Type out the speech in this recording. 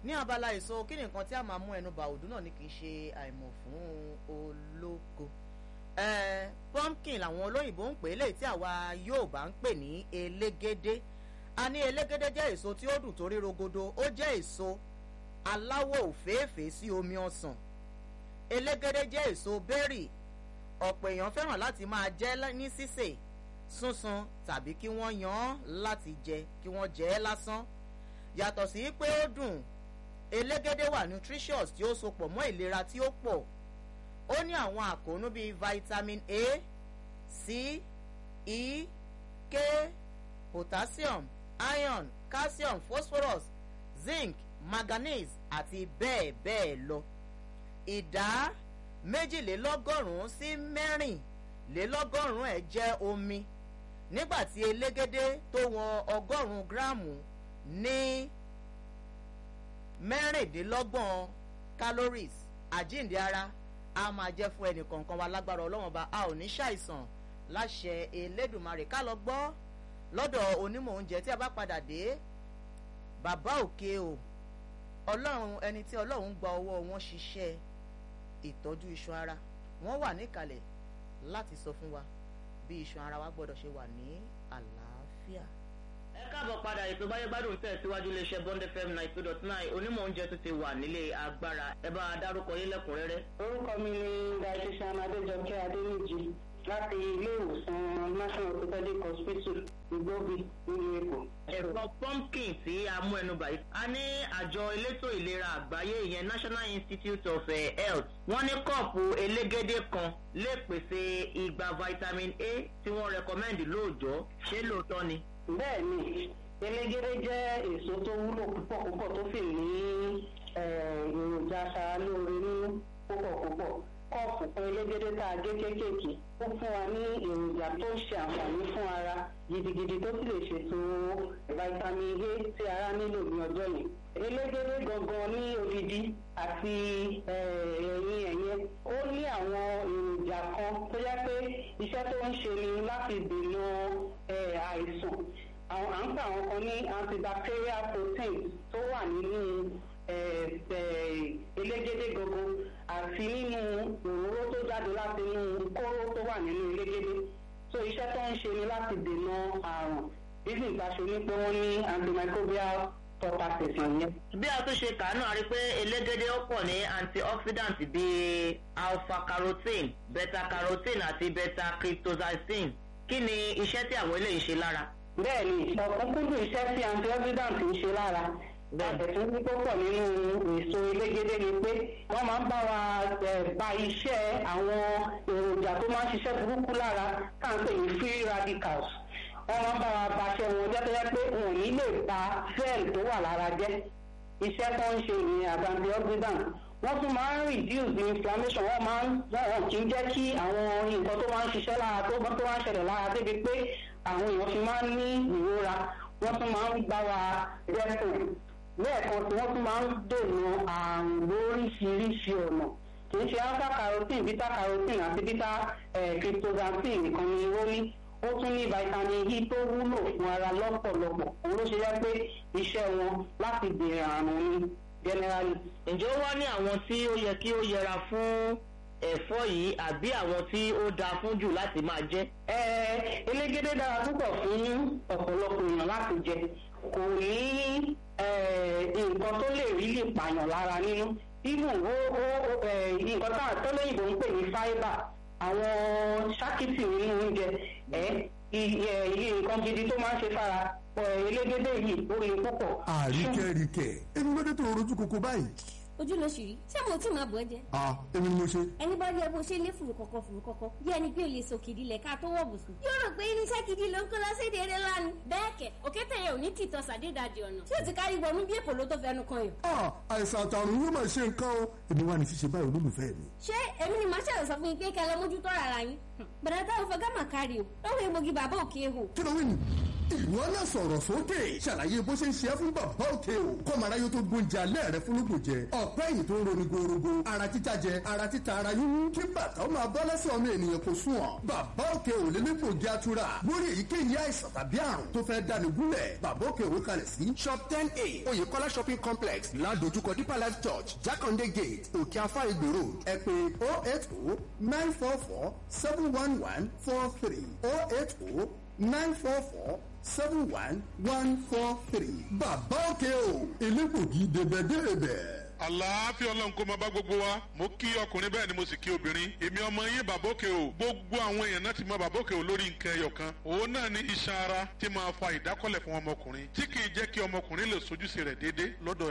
ní abala èso kí ni nǹkan tí a máa mú ẹnu bà òdú náà ni kì í ṣe àìmọ̀ fún ológo eh, pumpkin làwọn olóyìnbó ń pè é léyìí tí àwa yóò bá ń pè ní elégédé a ní elégédé jẹ́ èso tí ó dùn torí rogodo ó jẹ́ èso aláwọ̀ òféèfé sí omi ọsàn elégédé jẹ́ èso bẹ́rì ọ̀pọ̀ èèyàn fẹ́ràn láti máa jẹ ní sísè súnsun tàbí kí wọ́n yan án láti jẹ kí wọ́n jẹ ẹ́ lásán yàtọ̀ sí pé ó dùn elégédé wà nutritious tí ó sopọ̀ mọ́ ìlera tí ó pọ̀ ó ní àwọn àkóónú bíi vitamin a c e k potassium iron calcium phosphorus zinc manganese àti bẹ́ẹ̀ bẹ́ẹ̀ lọ ìdá méjìlélọ́gọ́rùn-ún sí mẹ́rìnlélọ́gọ́rùn-ún ẹ̀ jẹ́ omi nígbà tí elégédé tó wọn ọgọ́rùn-ún gíráàmù ní mẹ́rìndínlọ́gbọ̀n calories àjíǹde ara a máa jẹ́ fún ẹnì kọ̀ọ̀kan wa lágbára ọlọ́wọ́n ba a ò ní ṣàìsàn láṣẹ elédùnmarè ká lọ gbọ́ lọ́dọ̀ onímọ̀ oúnjẹ tí a bá padà dé bàbá òkè o ọlọ́run ẹni tí ọlọ́run gba ọwọ́ wọn ṣiṣẹ́ ìtọ́jú iṣan ara wọ́n wà níkàlẹ̀ láti sọ fún wa bí iṣan ara wa gbọ́dọ̀ ṣe wà ní àlàáfíà. ẹ káàbọ̀ padà ètò báyé gbádùn tẹ̀síwájú iléeṣẹ́ bond fm nine two dot nine onímọ̀ oúnjẹ tó ti wà nílé agbára ẹ bá a dárúkọ yín lẹ́kùnrẹ́rẹ́. orúkọ mi ni dietitian adéjọkẹ́ adéníjì láti ilé ìwòsàn national orthopedic hospital ìgbóbi nílùú èkó. ẹ̀fọ́ pumpkin tí a mú ẹnu báyìí. a ní àjọ elétò ìlera àgbáyé ìyẹn national institute of uh, health wọ́n ní kọ́ọ̀pù elégédé kan lè pèsè igba vitamin a tí wọ́n recommend lóòjọ́ ṣé lóòótọ́ ni. bẹ́ẹ̀ ni elégédé jẹ́ èso tó wúlò púpọ̀ púpọ̀ tó sì ní èròjà aṣaralóore nínú púpọ̀ púpọ̀ kọ́ọ̀pù kan elégédé tá a gé kéékèèké ó fún wa ní èròjà tó ń ṣe àǹfààní fún ara gidigidi tó sì lè ṣètò vitamin a tí ara nílò ní ọjọ́ yẹn elégédé gangan ní odidi àti ẹ̀yìn ẹ̀yẹ ó ní àwọn èròjà kan tó yẹ pé iṣẹ́ tó ń ṣe ni láti dènà àìsàn àwọn à ń pè àwọn kan ní antibacterial protein tó wà nínú elégédé gangan àti nínú òróró tó jáde láti inú kóró tó wà nínú elégédé so iṣẹ́ tó ń ṣe ni láti dènà àrùn bísí ìtaṣe ní pé wọ́n ní antimicrobial properties yẹn. bí a tún ṣe kà á náà rí i pé elégédé ó pọ̀ ní antioxidant bíi alpha carotene beta carotene àti beta cryptozicin kí ni iṣẹ́ tí àwọn eléyìí ṣe lára. bẹ́ẹ̀ni ọ̀kúnkúndùn iṣẹ́ tí antioxidant ń ṣe lára àtẹ̀tún ní púpọ̀ nínú èso elégédé ni pé wọ́n máa ń bá wa ba iṣẹ́ àwọn èròjà tó máa ń ṣiṣẹ́ burúkú lára tá à ń pè ní free radicals wọ́n máa ń bá wa baṣẹ́ wọn jẹ́ tó yẹ pé wọn ò ní lè ba cell tó wà lára jẹ́ iṣẹ́ tó ń ṣe ìyẹn àti antioxidant wọ́n tún máa ń reduce the inflammation wọ́n máa ń wọ́n kì í jẹ́ kí àwọn nǹkan tó máa ń ṣiṣẹ́ lára tó tó máa ń ṣẹlẹ̀ lára débi pé àwọn èèyàn fi máa ń ní ìrora wọ́n tún máa ń bá wa dẹ́kun lẹ́ẹ̀kan tí wọ́n tún máa ń dènà àrùn lóríṣiríṣi ọ̀nà kì í ṣe alpha carotene beta carotene àti beta cryptozanthine nìkan ni ó ní ó tún ní vitamin e tó wúlò fún ara lọ́pọ̀lọpọ̀ òun ló ṣe yẹ pé iṣẹ́ wọn láti dènà àrùn ni generally. ǹjẹ́ ó wá ní àwọn tí ó yẹ kí ó yẹra fún ẹ̀fọ́ yìí àbí àwọn tí ó dáa fún jù láti máa jẹ́. ẹ elégédé dára púpọ̀ fún ọ̀pọ̀lọpọ̀ èèyàn láti jẹ kò ní nǹkan tó lè rí lè pààyàn lára nínú even ó ó nǹkan táwọn tó lóyìnbó ń pè ní fibre àwọn ṣákìtì nínú oúnjẹ ẹ iye nǹkan gidi tó máa ń ṣe fara elégédé yìí ó le púpọ̀. àríkẹ́ríkẹ́ èmi ló dé tó rojú koko báyìí. ojú ló ṣì rí ṣé mo tí máa bọ̀ ẹ́ jẹ. ah èmi ni mo ṣe. ẹni bá rí ẹ bó ṣe lé fùrù kọ̀kọ̀ fùrù kọ̀kọ̀ bí ẹni pé o lè so kìdí lẹ̀ ká tó wọ̀ bùsùn. yóò rò pé irinṣẹ́ gidi ló ń kó lọ sí èdè eré lánàá. bẹ́ẹ̀ kẹ̀ òkété yẹn ò ní tìtọ́ sàdédàjì ọ̀nà tí ó ti kárí wọnú bí èpò ló tó fẹnu kan yàn. ah àìsàn àtàrùn yóò máa ṣe nǹkan o èmi wà ní ṣíṣe báyìí olólùfẹ́ mi. ṣé èmi ni màá ṣàlọ̀ sọ fún yín pé kẹ́ lọ mójútó rárá yín. bàdà táwọn fẹ́ gámà kárí o lọ́wọ́ egbògi bàbá òkè ehò. kí ló wí nì ìwọ náà sọ̀rọ̀ sókè ṣàlàyé bó ṣe ń ṣe é fún bàbá òkè o kọ́mọ̀ráyé tó gbóúnjẹ alẹ́ rẹ fúnlùkùn jẹ ọ̀pẹ́ yìí tó ń roni gorogo ara títa jẹ ara títa ara yúwú kí bàtà ó máa bọ́ lẹ́sẹ̀ ọmọ ènìyàn kò sùn ọ́ bàbá òkè ò lè nípò jẹ́ àtúrà lórí èyíkéyìí àìsàn tàbí àrùn tó fẹ́ dáni gúnlẹ̀ bàbá òkè òwe kalẹ̀ sí shop ten a oyèkọ́lá shopping complex ládojúkọ deeper life church jákàndé gate òkè afá ìgbè road ẹ pé oh eight oh nine four four seven one one four three oh eight oh nine four four seven one one four three. bàbá òkè o elégbògi débẹ̀débẹ̀ àlàáfíà ọlọ́run kó máa bá gbogbo wa mo kí ọkùnrin bẹ́ẹ̀ ni mo sì kí obìnrin èmi ọmọ yín bàbókè o gbogbo àwọn èèyàn náà ti mọ bàbókè o lórí nǹkan ẹyọ kan òun náà ní iṣan ara tí máa fa ìdákọ́lẹ̀ fún ọmọkùnrin tí kì í jẹ́ kí ọmọkùnrin lè sojúṣe rẹ̀ déédéé lọ́dọ̀